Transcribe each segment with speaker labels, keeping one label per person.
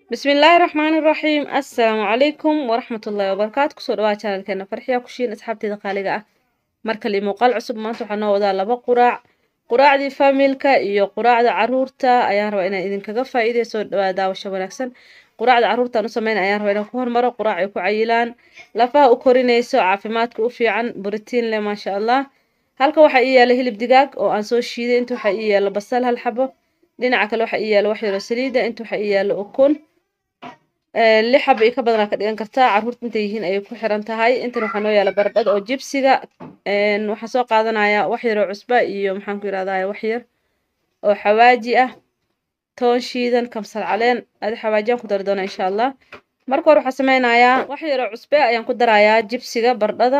Speaker 1: bismillaahi raxmaani raxiim assalaamu calaykum waraxmatullaahi wabarakaatu kusoo dhawaa janalkeena farxiya kushiin asxaabteeda qaaliga ah markale muuqaal cusub maanta waxaa noo wadaa laba quraac quraacdii faamilka iyo quraacda caruurta ayaan rabaa inaan idinkaga faa'iideyo soo dhawaa daawasho wanaagsan quraacda caruurtaan u sameyn ayaan rabaa inaan ku hormaro quraac ay ku cayilaan lafaha u korinayso caafimaadka u fiican borotiin leh maasha allah halka waxaa ii yaala hilib digaag oo aan soo shiiday inta waxaa ii yaala basal hal xabo dhinaca kale waxaa ii yaala wax yaroo saliida inta waxaa ii yaala ukun lix xaba iyo ka badanaa ka dhigan kartaa caruurta intay yihiin ayay ku xiran tahay intan waxaa noo yaala barbad oo jibsiga waxaan soo qaadanayaa wax yaroo cusba iyo maxaan ku yirahdaa wax yar oo xawaaji ah toon shiidan kamsar caleen adi xawaajiyaan ku dari doonaa insha allah marka hore waxaan sameynayaa wax yaroo cusbe ayaan ku darayaa jibsiga bardhada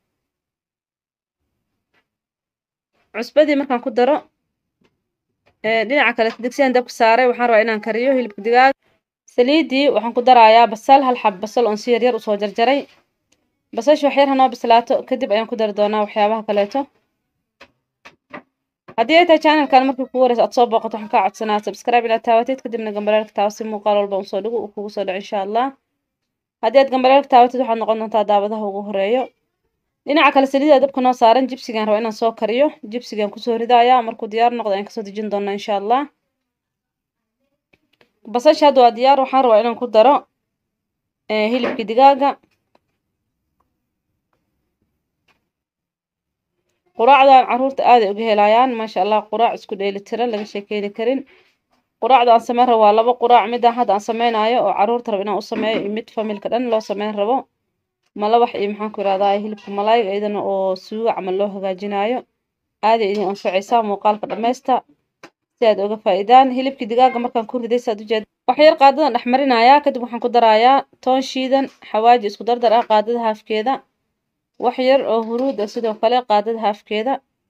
Speaker 1: cusbadii markaan ku daro dhinaca kale digsiyan dabka saaray waxaan rabaa inaan kariyo hilibka digaag saliidii waxaan ku darayaa basal hal xab basal oon si yaryar usoo jarjaray basasha wax yar hanoo bislaato kadib ayaan ku dari doonaa waxyaabaha kaleeto haddii ay tahay channelkan markii kugu horeysa aad soo booqato waxaan kaa codsanaa subscribe inaad taawateed kadibna gambalaalka taawo si muuqaal walba unsoo dhigo uu kugu soo dhaco insha allah haddii aad gambalaalka taawateed waxaad noqon doontaa daawadaha ugu horeeyo dhinaca kale saliida dabka noo saaran jibsigaan raba inaan soo kariyo jibsigaan kusoo ridaaya markuu diyaar noqdo ayaan kasoo dejin doonaa insha allah basasha hadda waa diyaar waxaan rabaa inaan ku daro hilibkii digaaga quraacdan caruurta aaday uga helayaan maasha allah quraac isku dheeli tiran laga sheekeyni karin quraacda aan sameyn rabo waa laba quraac midaan hadda aan sameynayo oo caruurta rabo inaan u sameeyo iyo mid familka dhan loo sameyn rabo malawax iyo maxaan ku yirahdaa hilibka malaayga iyadana oo suugo camal loo hagaajinayo aaday idin anfacaysaa muuqaalka dhammaysta si aad uga faa'iidaan hilibkii digaaga markaan ku riday saad ujeed wax yar qaadadan dhex marinayaa kadib waxaan ku darayaa toon shiidan xawaaji isku dardar ah qaadada haafkeeda wax yar oo huruud ah sidoo kale qaadada haafkeeda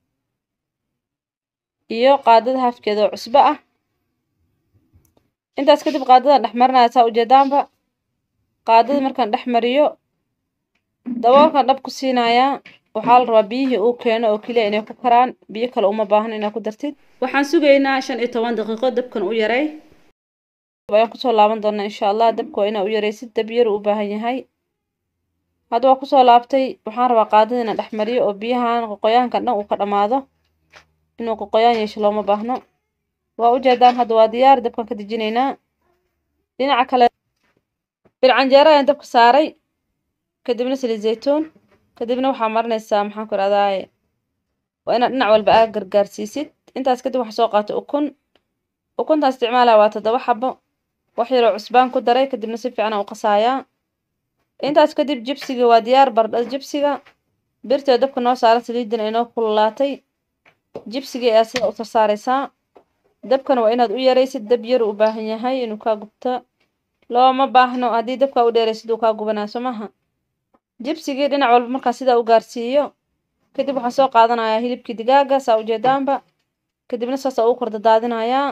Speaker 1: iyo qaadada haafkeeda oo cusbo ah intaas kadib qaadadan dhex marinaya saa ujeedaanba qaadada markaan dhex mariyo daboolkan dhab ku siinayaa waxaa la rabaa biyihii uu keeno oo keliya inay ku karaan biyo kale uma baahno inaad ku dartid waxaan sugaynaa shan iyo toban daqiiqo dabkan u yaray ayaan kusoo laaban doonaa insha allah dabka waa inaa u yaraysid dab yar uu u baahan yahay hadda waa kusoo laabtay waxaan rabaa qaadada inaan dhex mariyo oo biyahan qoqoyaankan dhan uu ka dhammaado inuu qoqoyaan yeesho looma baahno waa ujeedaan hadda waa diyaar dabkan ka dejinaynaa dhinaca kale bilcanjeero ayaan dabka saaray kadibna saliid zaytuun kadibna waxaa marinaysaa maxaan ku irahdaa waa inaad dhinac walba aa gargaarsiisid intaas kadib waxaa soo qaato ukun ukuntaan isticmaalaya waa toddoba xabo wax yaroo cusbaan ku daray kadibna si fiican u qasaayaa intaas kadib jibsiga waa diyaar bardhada jibsiga birtoo dabka noo saaran saliidina inoo kululaatay jibsiga ayaa sida u sarsaaraysaa dabkana waa inaad u yaraysid dab yar u baahan yahay inuu kaa gubto looma baahno haddii dabkaa u dheeraysid uu kaa gubanaa soo maha jibsigii dhinac walba markaa sidaa u gaarsiiyo kadib waxaan soo qaadanayaa hilibkii digaaga saa ujeedaanba kadibna saasa ugu kordadaadinayaa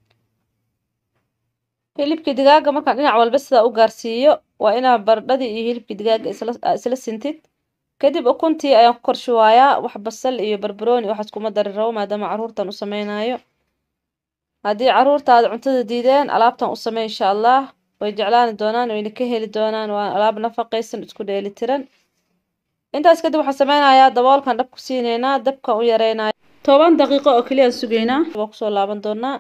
Speaker 1: hilibkii digaaga markaan dhinac walba sidaa u gaarsiiyo waa inaa bardhadii iyo hilibkii digaaga isla sintid kadib ukuntii ayaan ku korshuwaayaa wax basal iyo barbarooni waxaas kuma dari rabo maadaama caruurtan u sameynayo haddii caruurtaada cuntada diideen alaabtan u samey insha allah way jeclaani doonaan wayna ka heli doonaan waa alaab nafaqaysan isku dheeli tiran intaas kadib waxaan sameynayaa daboolkan dhab ku siineynaa dabkan u yareynaya toban daqiiqo oo keliya sugaynaa waa kusoo laaban doonaa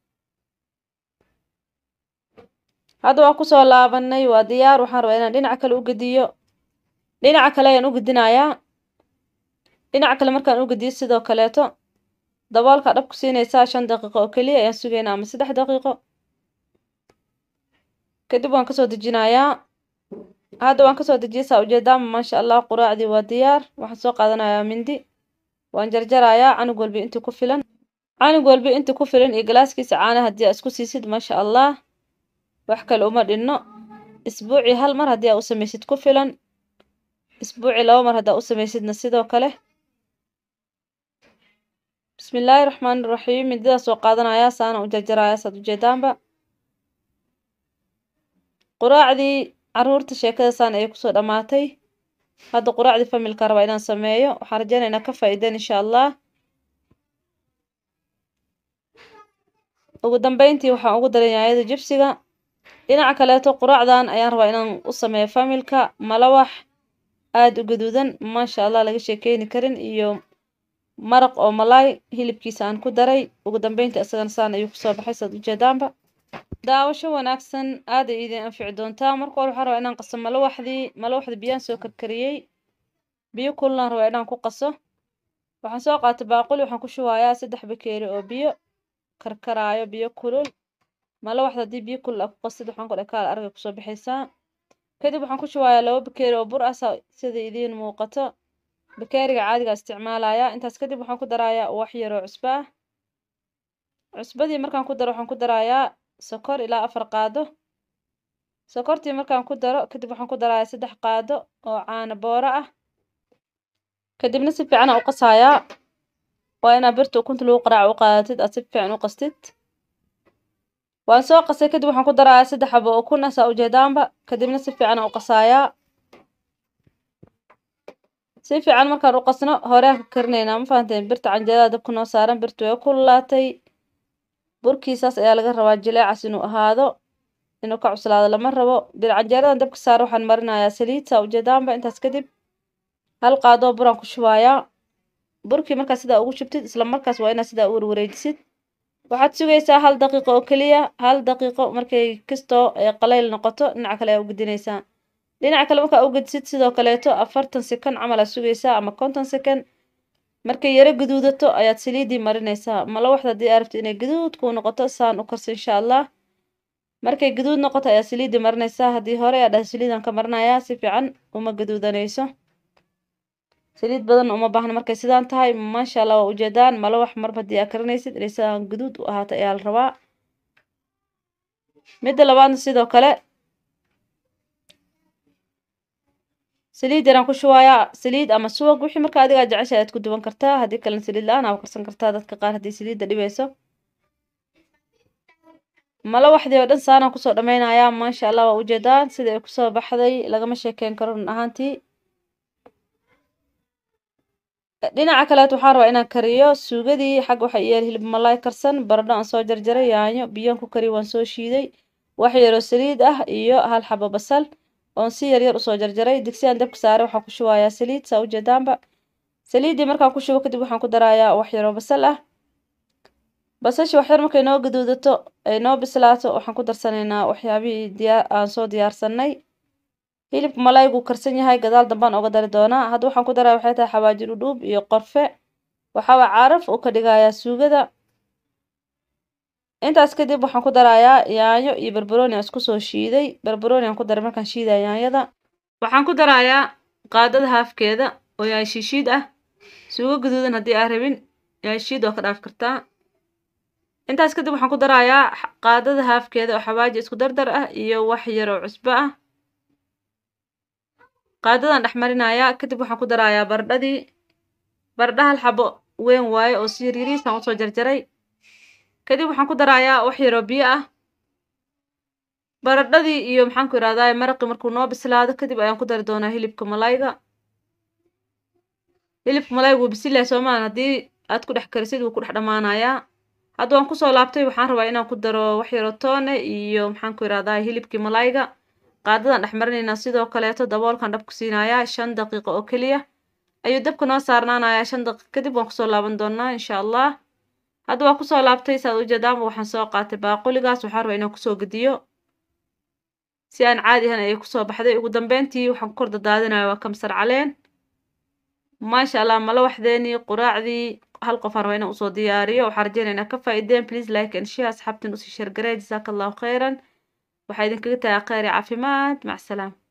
Speaker 1: hadda waa kusoo laabanay waa diyaar waxaan rabaa inaan dhinaca kale u gediyo dhinaca kale ayaan u gedinayaa dhinaca kale markaan u gediyo sidoo kaleeto daboolka dhab ku siinaysaa shan daqiiqo oo keliya ayaan sugaynaa ama saddex daqiiqo kadib waan kasoo dejinayaa hadda waan kasoo dejiyay saa ujeedaama maasha allah quraacdii waa diyaar waxaan soo qaadanayaa mindi waan jarjarayaa canug walbi intii ku filan canug walbi intii ku filan iyo galaaskiisa caana haddii aa isku siisid maasha allah wax kale uma dhinno isbuucii hal mar haddii aa u samaysid ku filan isbuucii laba mar haddaa u samaysidna sidoo kale bismillaahi raxmaani raxiim mindidaa soo qaadanayaa saana u jarjarayaa saad ujeedaanba quraacdii caruurta sheekadasaan ayay kusoo dhammaatay hadda quraacdii familka rabaa inaan sameeyo waxaan rajeynaya inaa ka faa'iideen insha allah ugu dambeyntii waxaan ugu daray yaanyada jibsiga dhinaca kaleeto quraacdan ayaan rabaa inaan u sameeyo familka malawax aada u gaduudan maasha allah laga sheekeyni karin iyo maraq oo malaay hilibkiisa aan ku daray ugu dambeynta isagana saan ayuu kusoo baxay saad ujeedaanba daawasho wanaagsan aada ay idin anfici doontaa marka hore waxaan rabaa inaan qaso malawaxdii malawaxdii biyaan soo karkariyey biyo kullaan rabaa inaan ku qaso waxaan soo qaatay baaquli waxaan ku shubayaa saddex bakeeri oo biyo karkaraayo biyo kulul malawaxda haddii biyo kulul aa ku qastid waxaan ku dhahay kaal aragay kusoo baxaysaa kadib waxaan ku shubayaa laba bakeeri oo bur ah sida idiin muuqato bakeeriga caadiga isticmaalaya intaas kadib waxaan ku darayaa wax yar oo cusbo ah cusbadii markaan ku daro waxaan ku darayaa sokor ilaa afar qaado sokortii markaan ku daro kadib waxaan ku darayaa saddex qaado oo caano booro ah kadibna si fiican aa u qasayaa waa inaa birta ukunta lagu qaraaco u qaadatid aad si fiican u qastid waan soo qasay kadib waxaan ku darayaa saddex xabo oo kun ah saa ujeedaanba kadibna si fiican aa u qasayaa si fiican markaan u qasno hore aan ka karinaynaa ma fahanteen birta canjeerada dabka noo saaran birta way kululaatay burkiisaas ayaa laga rabaa jileecas inuu ahaado inuu ka cuslaado lama rabo bir canjeeradan dabka saar waxaan marinayaa saliid saa ujeedaanba intaas kadib hal qaadoo buraan ku shubayaa burkii markaa sidaa ugu shubtid isla markaas waa inaad sidaa u warwareejisid waxaad sugaysaa hal daqiiqo oo keliya hal daqiiqo markay kastoo ay qalayl noqoto dhinaca kale ayaa u gedinaysaa dhinaca kale markaa u gedisid sidoo kaleeto afartan sekan camal aad sugaysaa ama konton sekan markay yaro gaduudato ayaad saliiddii marinaysaa malawaxda haddii aad rabto inay gaduud kuu noqoto saan u karso insha allah markay gaduud noqoto ayaad saliiddii marinaysaa haddii hore aad dhahay saliidaan ka marinayaa si fiican uma gaduudanayso saliid badan uma baahna markay sidaan tahay maasha allah waa ujeedaan malawax marba haddii aad karinaysid inay sidaan gaduud u ahaato ayaa la rabaa midda labaadna sidoo kale saliid yaraan ku shubayaa saliid ama subag wixii marka adigaa jecesha aad ku duwan kartaa haddii kalena saliid la-aan aa karsan kartaa dadka qaar haddii saliidda dhibayso malawaxdii oo dhan saanaan kusoo dhameynayaa maasha allah waa ujeedaan sida ay kusoo baxday lagama sheekeyn karo run ahaantii dhinaca kaleet waxaan rabaa inaan kariyo suugadii xag waxa iyeel hilib malaay karsan baradho aan soo jarjaray yaanyo biyaan ku kariyo waan soo shiiday wax yaroo saliid ah iyo hal xabo basal oon si yaryar usoo jarjaray digsiyan dabka saaray waxaan ku shubayaa saliid saa ujeedaanba saliiddii markaan ku shubo kadib waxaan ku darayaa wax yaroo basal ah basashi waxyar markay noo gaduudato ay noo bislaato waxaan ku darsanaynaa waxyaabihii diyaa aan soo diyaarsanay hilibka malaaygu karsan yahay gadaal dambaan oga dari doonaa hadda waxaan ku daraya waxay tahay xawaaji dhudhuub iyo qorfe waxaawaa caraf uu ka dhigayaa suugada intaas kadib waxaan ku darayaa yaanyo iyo barbarooni aan isku soo shiiday barbarooni aan ku daray markaan shiidaya yaanyada waxaan ku darayaa qaadada haafkeeda oo yaay shiishiid ah suugo gaduudan haddii aa rabin yaay shiid oo ka dhaaf kartaa intaas kadib waxaan ku darayaa qaadada haafkeeda oo xawaaji isku dardar ah iyo wax yar oo cusbo ah qaadadan dhex marinayaa kadib waxaan ku darayaa baradhadii baradha hal xabo weyn waaye oo si yaryariisaan usoo jarjaray kadib waxaan ku darayaa wax yaroo biyo ah baradhadii iyo maxaan ku ihahdaa maraqii markuu noo bislaado kadib ayaan ku dari doonaa hilibka malayga hilibka malayga wuu bisil yahay soomaan haddii aad ku dhex karisid wuu ku dhex dhammaanayaa hadda waan kusoo laabtay waxaan rabaa inaan ku daro wax yaroo toone iyo maxaan ku ihahdaa hilibkii malayga qaadadan dhex marinaynaa sidoo kaleeto daboolkan dhab ku siinayaa shan daqiiqo oo keliya ayuu dabka noo saarnaanayaa shan daqiiq kadib waan kusoo laaban doonaa insha allah hadda waa kusoo laabtay saad ujeedaanba waxaan soo qaatay baaquligaas waxaan rabaa inaan kusoo gediyo si aan caadi ahan ayay kusoo baxday ugu dambeyntii waxaan ku kor dadaadinaya waa kamsar caleen maasha allah malawaxdeenii quraacdii hal qof aan rabaa inaan usoo diyaariyo waxaan rajeynaya inaa ka faa'iideen please like and share asxaabtin usii sheergaree jasaaka allahu khayran waxaa idinkaga tagaa kheyr iyo caafimaad mac salaam